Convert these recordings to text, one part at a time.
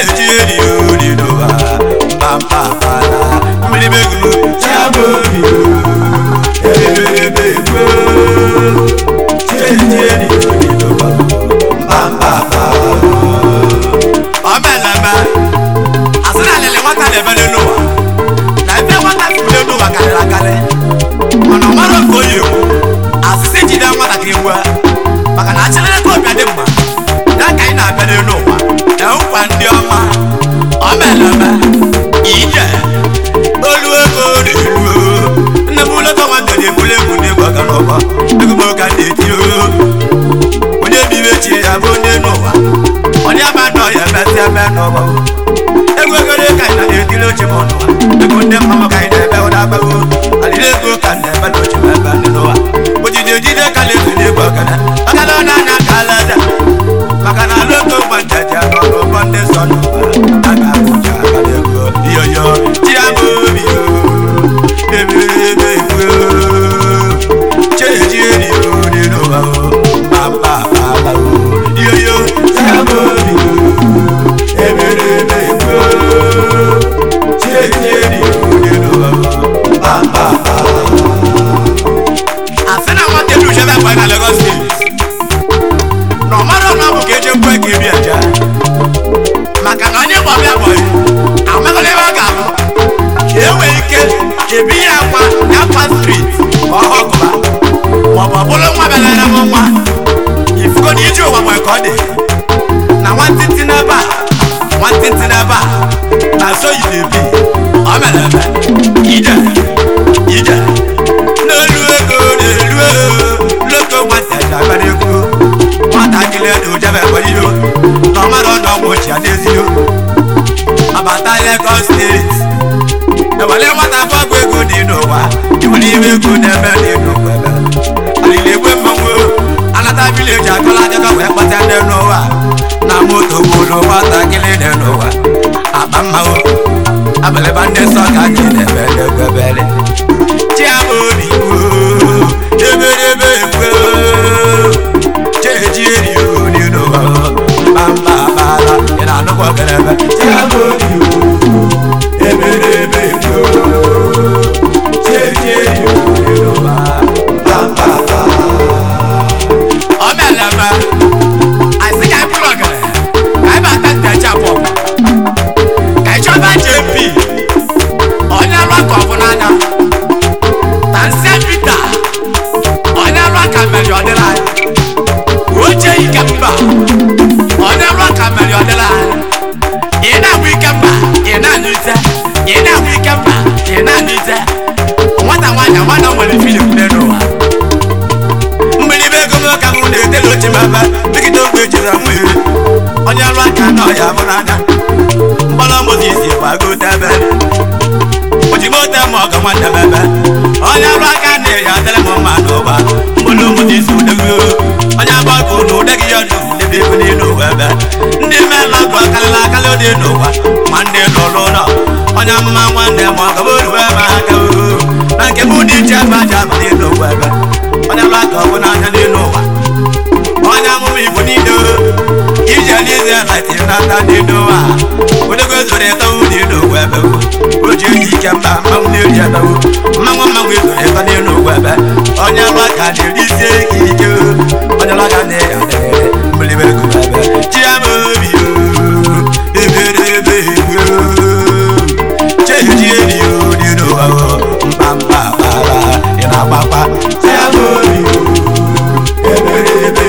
cheji eri ori n'ụwa pampapala mmiri begulu chiama obi ebebebe egwu cheji eri ori n'ụwa pampapala omeleme asị na alele nwata na-ebe n'elu ụwa na ebe nwata furu n'elu ụwa karịrị akarị mana ọ mara oge oyi egwu asịsị jide nwatakịrị gwa maka na achịrịla ka ọbịa dị mma ya ka anyị na-abịa n'elu ụwa na nkwa ndị ọma omeleme ije olu ego na-eru nne m ụlọta nwata na-ebuli egwu n'egwu aga n'ụba ego m ka na-eti onye bibe chi ya bụ onye n'ụwa onye ama nọ ya emesị eme n'ụwa ego egoro ka anyị na-etiri oche m ọnụwa ego ndị mmanwụ ka anyị na-ebe ụda agbago alịrị ego ka anyị na-ebe n'oche m ebe ndị n'ụwa ojide ojide ka na-efe n'egwu ọgana maka na ọ na-anya ka alada maka na logo gbajaja n'ọrụ ụgbọ ndị nsọ n'ụwa a ga-abụja aka n'ego iyoyo chiama obi o ebebe egwu cheji eri ori n'ụwa o papa papa o iyoyo chiama obi o ebebe egwu cheji eri ori n'ụwa o papa papa asị na nwata elu chebe akwa na Lagos steeti na ọ mara na ọ bụ ka eje kwe ka ebi aja maka na onye gbọbịa agbọghị amaghịla ebe ọ ga-alụ ka e nwee ike ebi ya akwa ya akwa strit ka ọ họkụba maọbụ ọ bụrụ nwa bịara m nwa ifugo na ije ụwa nwere ka ọ dị na nwantịntị n'ebe a nwantịntị n'ebe a na so yi na-ebi ọ mere eme ije ije n'elu ego n'elu ego loko nwata ji agbara egwu nwatakịrị dị ojebe egberiyo na ọmara na ọgwụ ochie n'ezio abata Lagos steeti ewere nwata fọgụ ego dị n'ụwa iwere ime ego na-eme dị n'ụwa ebe alili egwe mmanwụ anata vileji akọla akụkọ wee kpata ndị n'ụwa na moto gburu nwatakịrị dị n'ụwa akpa mmanwụ abịalịba ndị nsọ ka anyị na-ebe n'egwebere chiama obi gboo eberebe egwoo cheji eri ori n'ụwa mba bara ị na-anụkwa kelebe chiama obi eberebe gboo cheji eri ori n'ụwa mba bara omeleme asị ka anyị bụrụ ogere ka anyị bata ntecha pọ ka anyị chọba jp onye alụ aka ọ bụ n'anya na nse pita onye alụ aka mere ọdịla anyị oche ike mba onye alụ aka mere ọdịla anyị ị na-agwụ ike mba ị na-anyụ ite ị na-agwụ ike mba ị na-anyụ ite nwata nwaanyị nwana nwere filim n'elu ụwa mmiri bụ ego m ka m na-etela oche m ebe dịkịta ogbe jiri nwere onye alụ aka na ọya bụ n'anya mgbala mozis gbagote ebe ojimote ma ọga nwanne m ebe onye alụ aka na-eyi adịrị m mma n'ụba mgbala mozis udego onye agbakọ na ụdegị ya nụ n'ebe ego n'elu ụwa ebe ndị mela bụ akarịla akarị dị n'ụwa ma ndị lụrụ ụlọ onye amụma nwanne ma ọga bụ ebe aka na nke bụ dị iche ebe aja abalị n'ụwa ebe onye alụ aka ọ bụ n'anya n'elu ụwa onye amụma igbo niile ije n'ize latiri n'aka dị n'ụwa odego zoro etowu dị n'ụwa ebe o ji eji ike mba mmanwụ na-eri edowu mmanwụ mmanwụ ezoro eto n'elu ụwa ebe onye alụ aka na-eri isi ike ike onye alụ aka na-eyi adịrịrị mmiri ego ebe chiama obi ebere ebe cheji eri dị n'ụwa mba mba bara ị na-agbakwa chiama obi ebere ebe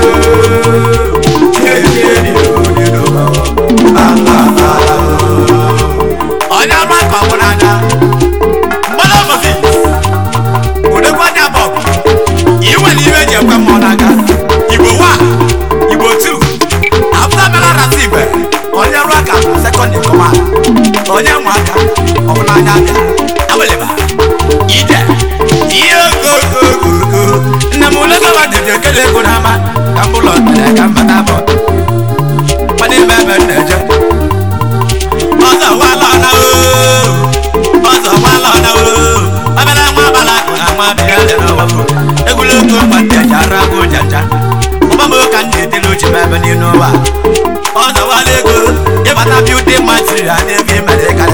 cheji eri dị n'ụwa mba mba bara onye ọrụ aka ọ bụ n'anya mgbada mozi odekwa anya bụ ọgụ iwe na iwe ji ekwe mmụọ n'aka igbo wa igbo tu afta mera rata igwe onye ọrụ aka bụ sekọnd kọma onye nwe aka ọ bụ n'anya aka aweleba ije ihe ogogogogo nne m ụlọgọba dịdị ekele ego n'ama ka m bụlọ mere ka m bata bụ mana ebe ebe m na-eje ọzọ nwala ọna oo ọzọ nwala ọna oo ọbịara nwa abalị akụ na nwa bịa dị n'ọwafọ egwuregwu mgbante ji ara bụ jaja ụgbọm ka m na-etele uche m ebe n'elu ụwa ọzọ nwala ego ịbata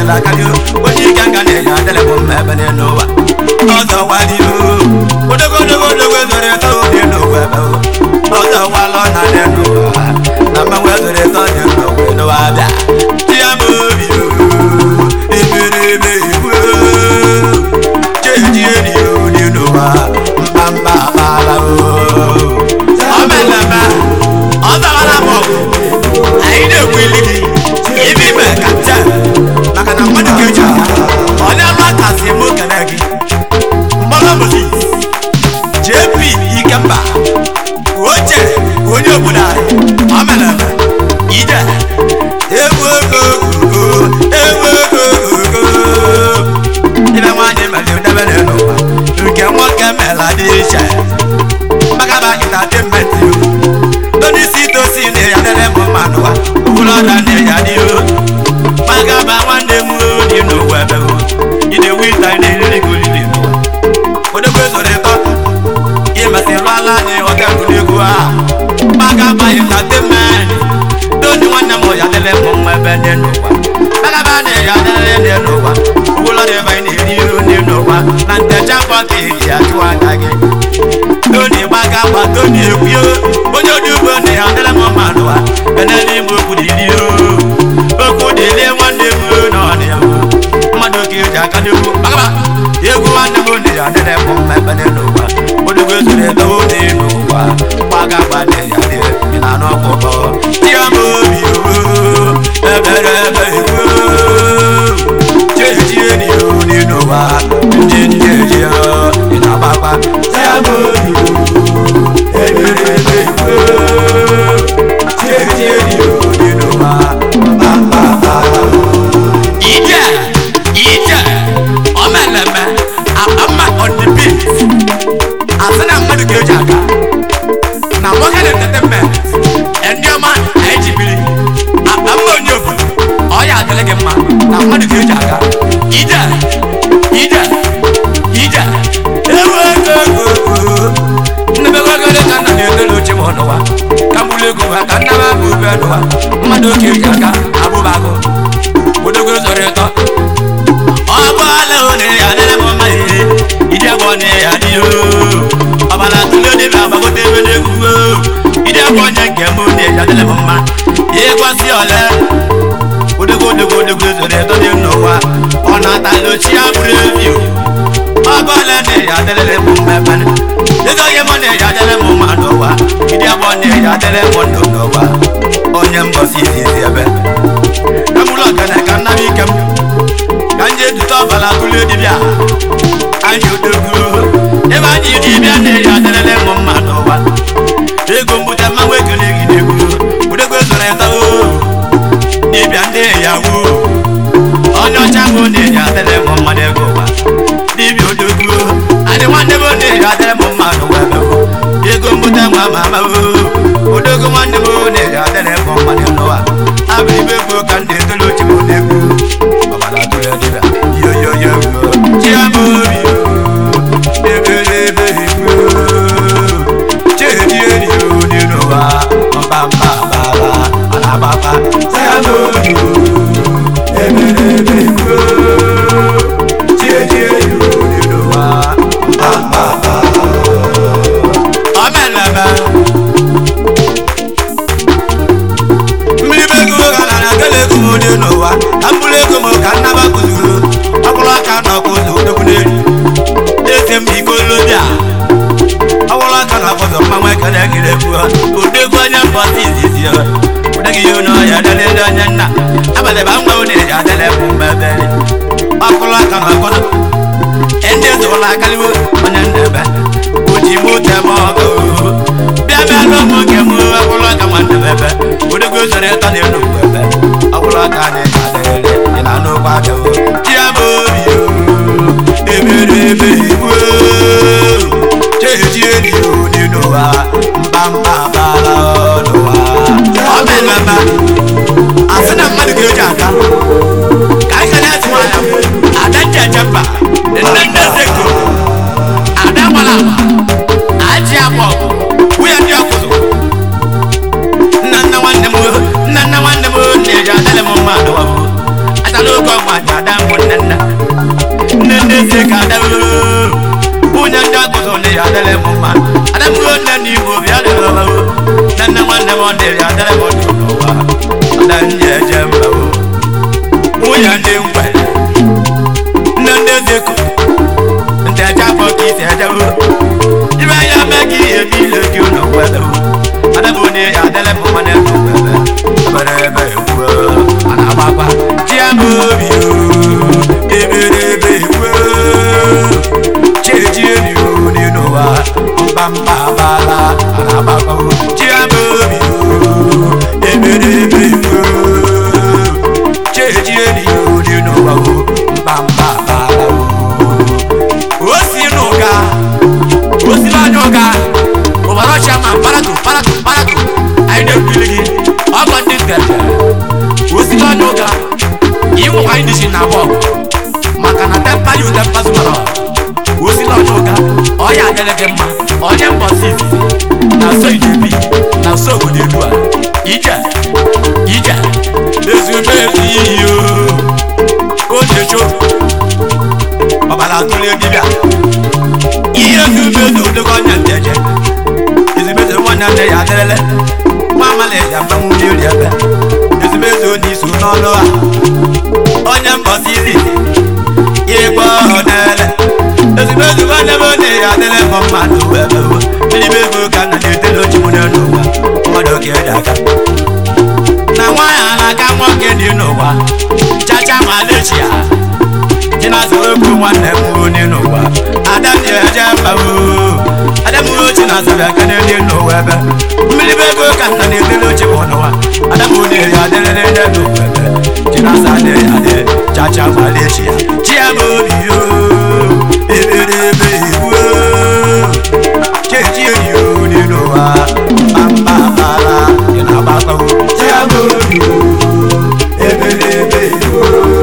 karịrị akarị onye ike nga na-eji adịrị m mma ebe n'elu ụwa ọzọ wali odogo odogo odogo zoro eto dị n'ụwa ebe ọzọ walọ na n'elu ụwa na mmanwụ zoro eto dị n'ụwa n'ụwa abịa ya bụ obi emereme iwu cheji eri dị n'ụwa mkpamkpa akpala o meleme ọ zawara m ọgụ anyị na-ekwu ili gị ibe ime ka nte maka na mmadụ ga-eji aka onye ọrụ aka si eme okene gị mgbọrọ moses jp ikemba oche onye obodo anyị ọ mere eme ije ewu ego ogogo ewu ego ogogo ibe nwaanyị mere udebere n'ụwa nke nwoke mere dị iche mbagaba entertainment yo tonisi tosi na ya dere m mma n'ụwa ụlọda na ya dị o mbagaba nwanne m dị n'ụwa ebe o ide wita na-eriri gị olili n'ụwa odogbo zoro ịtọ imesi lụala anyị ọga egwuregwu a mbagaba entertainment toni nwanne m ya dere m mma ebe dị n'ụwa mbagaba na ya dere dị n'ụwa ụlọda ebe anyị na-eri ndị n'ụwa na ntecha pọka eji achụ aka gị toni gbaga gba toni ekwuo onye odi ugbo na ya dịrị m mma n'ụwa ene n'ime okwu dịrị o okwu dịrị nwanne m na ọnị ya mmadụ oke eji aka n'egwu gbagaba egwu nwanne m na ya dịrị m mma ebe n'ụwa odogwu ezuru eto dị n'ụwa gbaga gba na ya dị ị na anụ ọkpụkpọ tia m obi o ebere ebe egwu cheji eri o dị n'ụwa ndị ndị eji ya ị na-agbakwa tia m obi ije ije omeleme ama on the beat asị na mmadụ ga-eji aka na nwoke na entertainment ndị ọma anyị ji biri akpa mma onye obodo ọ ya adịrị gị mma na mmadụ ga-eji aka ije ije ije ewu ego ego nnebegogere ka nna na-edere oche m ọnụwa ka mgbulu ego ha ka nna m abụ ube n'ụwa mmadụ oke ji aka abụbagụ odogo zoro ịtọ ọgbala one ya dịrị m mma ihe ide bụ ọnụ ya dị o ọbara tụle dịbe agbagote ebe na-egwu o ide bụ onye nke m na ya dịrị m mma ịgwasị ole odogo odogo odogo zoro ịtọ dị n'ụwa ọ na-atala ochie abụrụ ebi o ọgbala na ya dịrị m mma ebe ego onye mọ na ya dịrị m mma n'ụwa ide bụ ọnụ ya dịrị m ndụ n'ụwa onye mbọsi izizi ebe kamụlọ ọgana ka nna m ike m ka nje dute ọbara tụle dibịa anyị odogwu ebe anyị dibịa na-eji adịrịrị m mma n'ụwa ego mbute mmanwụ ekele gị n'egwu odogwu zoro ịta o dibịa ndị yawu onye ọcha bụ na-eji adịrị m mma n'ego ụwa dibịa odogwu adị nwanne m na-eji adịrị m mma n'ụwa ebe o ego mbute nwa ma ama o odogwu nwanne m na-eji adịrị m mma n'ụwa abụrụ ibe ego ka ndị etolu ochi m na-egwu ọbara tụrụ dịbịa yoyoyo chiamobi ebere ebe igwe chedi eri dị n'ụwa mbamba bara anababa chiamobi ebere ebe igwe chedi eri dị n'ụwa mbamba bara omeleme mmiri be ego gara na gala ego m dị n'ụwa ka mkpụrụ ego m ka nnaba kụzuru ọkpụrụ aka na ọkụzụ odogwu n'elu eze m ikolobịa ọkpụrụ aka na ọkụzụ mmanwụ ekele gịrị egwu odegwu onye mbọsi izizi ụdegị ihe n'ọhịa delele onye nna abalị ba ngwa ụdị eji adịrị bụ mmebe ọkpụrụ aka na ọkụzụ ndị zụrụ akaliwo onye ndebe oji mote m ọgụ bịa bịa n'ụmụ nke m ọkpụrụ aka nwanne m ebe odogwu zoro ịtọ na elu ebe ọkpụrụ aka anyị adịrịrị dị na n'ụkwụ abịawo ya bụ obi ebere ebe igwe cheji eri dị n'ụwa mbamba bara n'ụwa ọ bụ ememe asị na mmadụ ga-eji aka ka anyị kene esi nwanyị ada njeje mba nne nne zeko ada gbara agba aji akwa ọgụ nwunye ndị ọkụzụ nna nna nwanne m nna nna nwanne m na-eji adịrị m mma n'ụwa atala oge ọgwụ aja agụzụ na ya adịrị m mma adamụrụ nne na igbo bịa dịrị ọbawo nne nne nwanne m ọ dịrị adịrị m ọdụ n'ụwa ada ndị eje mba o nwunye ndị ngwere nne ndị ezeko ndị eje afọ ka isi ejewo ibe ya mee ka ihe ebe ile gị ụlọ nwere o adabụ na ya adịrị m mma na ebe nwere ebere ebe egwu a na-agbakwa chi ya bụ obi o ebere ebe egwu cheji eri o nínú wa mbamba bala arabakọ chi ya bụ obi o ebere ebe egwu cheji eri o nínú wa o mbamba bala o o si n'ụga o si n'anya ụga ụbara ọcha ma paratu paratu paratu anyị na-ekwuli gị ọgọ ndị ntete o si n'anya ụga ịnwụkwa anyị dịchi na bọọlụ maka na tempa yu tempa zụmara o si n'anya ụga ọ ya adịrị gị mma onye mbọsi izizi na so ijebi na so obodo elu a ije ije ezigbo ezi iyi o ka o na-echo ọbara atụrụ dibịa ihe ezigbo ezi odego ọnya nteje ezigbo ezi nwanne nne ya adịrịle nwa amala ya mmanwụ n'eri ebe ezigbo ezi onye iso n'ọlụ a onye mbọsi izizi ịgba ọdele ezigbo ezi nwanne m onye ya adịrị m mmadụ ebe mmiri ego ka nna na-etele ochi m n'ụwa mmadụ ka eji aka na nwaanyị a na-aka nwoke dị n'ụwa chacha Malaysia chinaza okwu nwanne m onye n'ụwa ada dị eje mba adamuhe ochi na azabi aka n'elu n'ụwa ebe mmiri bụ ego ka nna na-edere ochi bụ n'ụwa adamu na-eri adịrịrị ndị n'ụwa ebe chinaza adịrị adị chacha Malaysia chi ya bụ obi yo ebere ebe iwu chechi eri onye n'ụwa mba bara ị na-agbakọ chi ya bụ obi yo ebere ebe iwu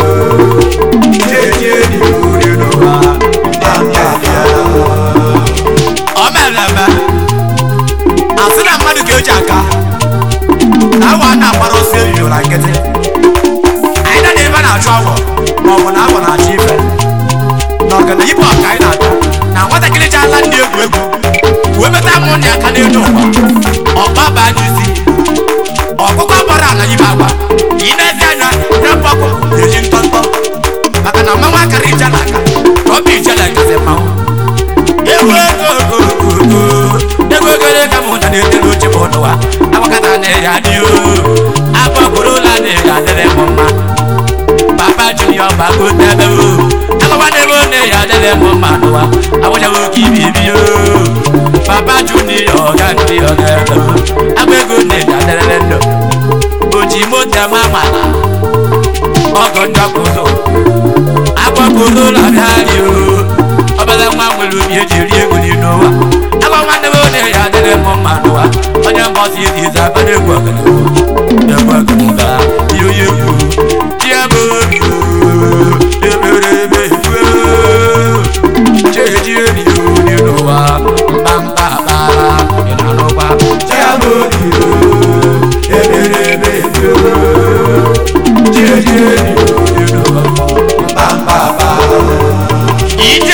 ọ mere eme asị na mmadụ ga-eji aka na awa na-agbara ọsọ eriri na nkịtị anyị na ebe na-achụ agwọ ma ọ bụ na agwọ na-achụ ife na ọgana ibe ọka anyị na-ata na nwatakịrị ji ala ndị egwu egwu wee meta mụ ndị aka n'elu ụwa ọkpa baa n'isi ọkụkọ gbara ala ibe agwa ị na-ezi anya na mgbakọ na-eji ntọntọ maka na mmanwụ akara ijela aka ka ọ bụ ijela kasị mmanwụ ewu ego ogogogo ego ogere ka mụ na na-etiri oche bụ n'ụwa agbakọta na ya dị o agbakọrọ ụlọ na-eji adịrị m mma papa junior gbagote ebe o agbawa n'ebe ọ na-eji adịrị m mma n'ụwa agbachaghị oke ibi ibi o papa junior ọga ndị ọga ebe o agba ego na-eji adịrịrị ndụ oji moto ma mala ọgọ njọkụzọ agbakọrọ ụlọ bịarị o ọbara nwa nwere obi eji eri ego n'ime ụwa agba nwanne m onye ya adịrị m mma n'ụwa onye mbọsi izi izi abara egwu ọgana egwu ọgana ga ihe onye egwu chiaba obi ebere ebe egwu cheji eri onye n'ụwa mkpamkpa akpara ị na-anụkwa chiaba obi ebere ebe egwu cheji eri onye n'ụwa mkpamkpa akpara ije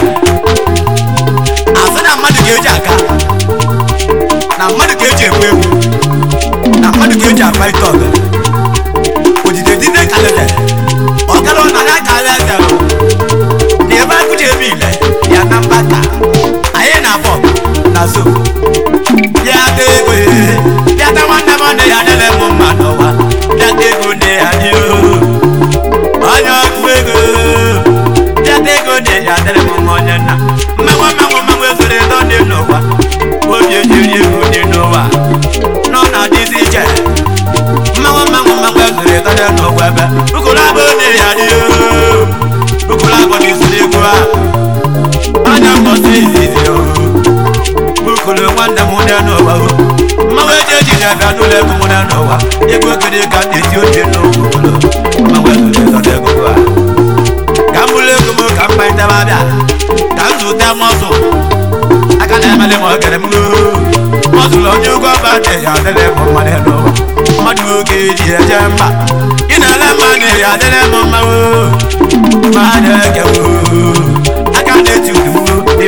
asị na mmadụ ga-eji aka na mmadụ ga-eji egwu egwu na mmadụ ga-eji akpa ite ọga odide dide kalete ọgara ọ na ya kara eze na ebe akụji ebe ile ya na mbata anyị na bọ na zo bịa ta ego bịa ta nwanne m nne ya nyere m mma n'ụwa bịa ta ego nne ya dị onye ọgụ ego bịata ego dị ya dịrị m mma onye nna mmanwụ mmanwụ mmanwụ ezoro edo dị n'ụwa obi ejiri egwu dị n'ụwa nọ na dịzi iche mmanwụ mmanwụ mmanwụ ezoro edo dị n'ụwa ebe ukoro abụ dị ya dị ukoro abụ dị zuru egwu a anya mbọsị izizi o ukoro nwanne m dị n'ụwa o mmanwụ eji ejiri abịa n'ụlọ egwu m dị n'ụwa egwu ogede ka m na-esi oche n'okwu mmanwụ ezoro edo dị egwu a ka m bụrụ ego m ka m kparịtaba abịa ka m zụta mọzụ aka na-emele m ogere m mọzụlụ onye ụgwọ ọba dị ya adịrị m mma n'ụwa mmadụ oge eji eje mba ị na-ele mma na ya adịrị m mma mmadụ ege aka na-eti udu dị n'ụwa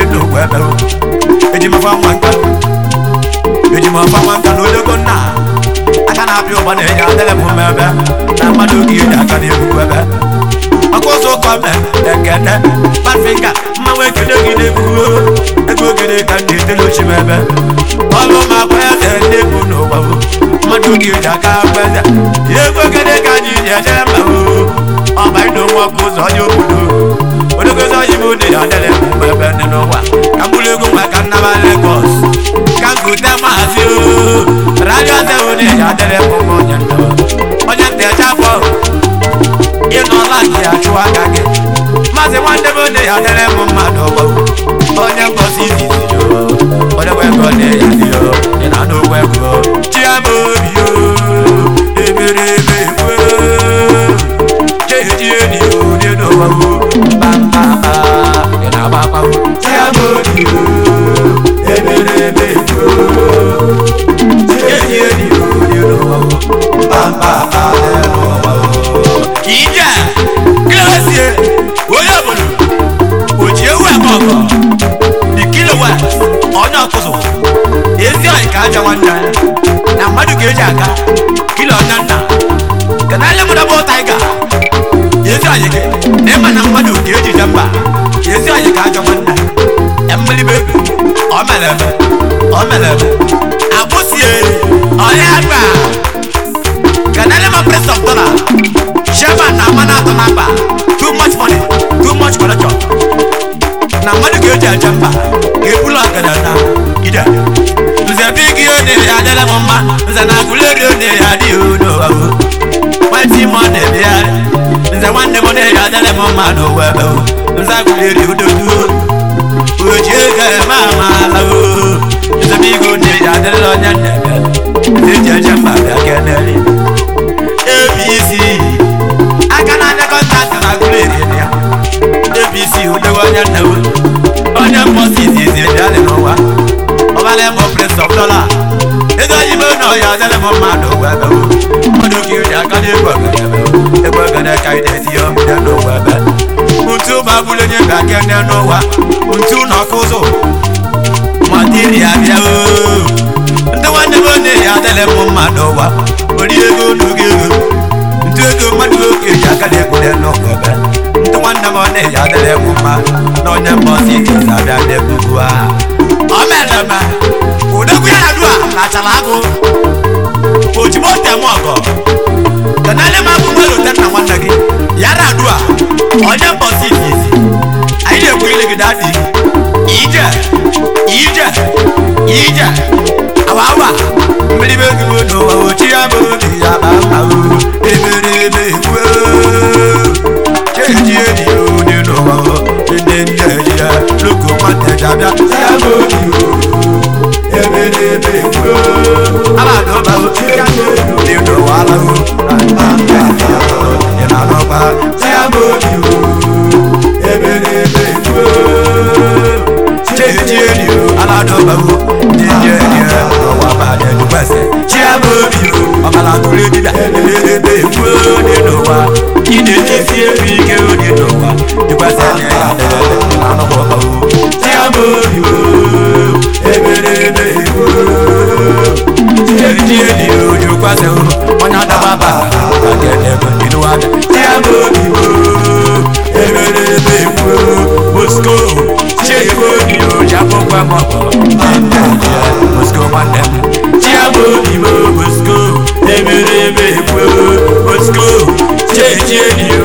ebe eji mafa nwa nka eji mafa nwa nka na odogo nna aka na-apịa ụgba na-enye adịrị m mma ebe na mmadụ oge eji aka na-ebukwu ebe ọkụzụ kọme ekene pafinga mmanwụ ekene gị na-ekwuo ego ogene ka m na-edere ochi m ebe ọlụ ma akwa eze ndị bụ n'ụwa bụ mmadụ oge eji aka akwa eze ego ogene ka anyị ji eje mba o ọba ịdụ nwa ọkụ ụzọ onye obodo odogozi onye bụ ndị ya adịrị m mma ebe dị n'ụwa ka m bụrụ ego maka nnaba Lagos ka m gute maazị o radio zewo ndị ya adịrị m mma onye ndụ onye ntị eje afọ ịnọla gị achụ aka gị maazị nwanne m onye ya dere m mmadụ ọgbọ onye mgbọsi izizi onye nwe ego na ya dị o ị na n'ogbo ego chiama obi o ebere ebe ekwe cheji edi o dị n'ụwa o bambaba ị na-agbakwa o chiama obi o ebere ebe ekwe cheji edi o dị n'ụwa o bambaba dị n'ụwa o ije kílọ̀sì onye obodo oji ewu eme ọkọ ikilowa onye ọkụzụ ezi ọyị ka aja nwanne ya na mmadụ ga-eji aga kilo onye nna kenale mụ dọbụ taiga ezi ọyị gị na ịma na mmadụ ga-eji je mba ezi ọyị ka aja nwanne ya mmelibe ego ọ mere eme ọ mere eme abụsie onye agba kenale ma prince of dollar chairman na mana atọ na mba too much money too much corruption na mmadụ ga-eji aja mba ga-ebulu ọgada na ide nze bigi one ya adịla m mma nze na agụleri one ya adịghị n'ụwa o nwetị m ọ na-ebigharị nze nwanne m one ya adịla m mma n'ụwa ebe o nze agụleri udoduo oji ego eme amaala o nze bigi one ya adịla onye nnebe nze ji aja mba bịa keneri abc aka na-anya kọntaktị na agụleri ya abc udogo onye nnewe onye mposi izizi dị n'ụwa ọbala ebe prince of dollar ego oyibo na ọya adịrị m mmadụ ụgwọ ebe mmadụ ka eji aka na-egwu ogene ebe egwu ogene ka ị na-etinye omide n'ụwa ebe ntu ma bụrụ onye ga kene n'ụwa ntu na ọkụ ụzụ matiria bịa oo ndị nwanne m onye ya adịrị m mmadụ ụwa ori ego n'oge ego ntu ego mmadụ oke ji aka na-egwure n'ụwa ebe ndị nwanne m onye ya adịrị m mma na onye mbọsi izizi abịa n'ebubu a ọ mere eme udogwu ya na-adụ a lachara agụ ojigbo tem ọgọ kenale m abụ nwere ote nna nwanne gị ya na-adụ a onye mbọsi izizi anyị na-ekwu ilegide adịghị ije ije ije awa awa mmiri be gị bụ n'ụwa ochi ya bụ obi ya ba mma o ebere ebe ekwe cheji edi onye n'ụwa o ndị ndị eji ya loko nwata jabịa ya bụ obi o ebere ebe ekwe aladọba o ya bụ obi o n'ụwa ala o na mba ya o ị na-anọkwa ya bụ obi o ebere ebe ekwe cheji edi o aladọba o ndị ndị eji ya n'ụwa ba ya dukwese chiama obi o ọbara tụrụ edida ebere ebe ekwe onye n'ụwa ị na-ejisi ebe ike onye n'ụwa dịkwasị anya ya dịrị anụkwa ọba o chiama obi o ebere ebe ekwe eji edi o jikwasị o onye adaba ba aka ebe ịnụ ada chiama obi o ebere ebe ekwe mosko chiekwe obi o jabụkwa m ọkpọ mosko nwanne m chiama obi o mosko ebere ebe ekwe mosko chechi edi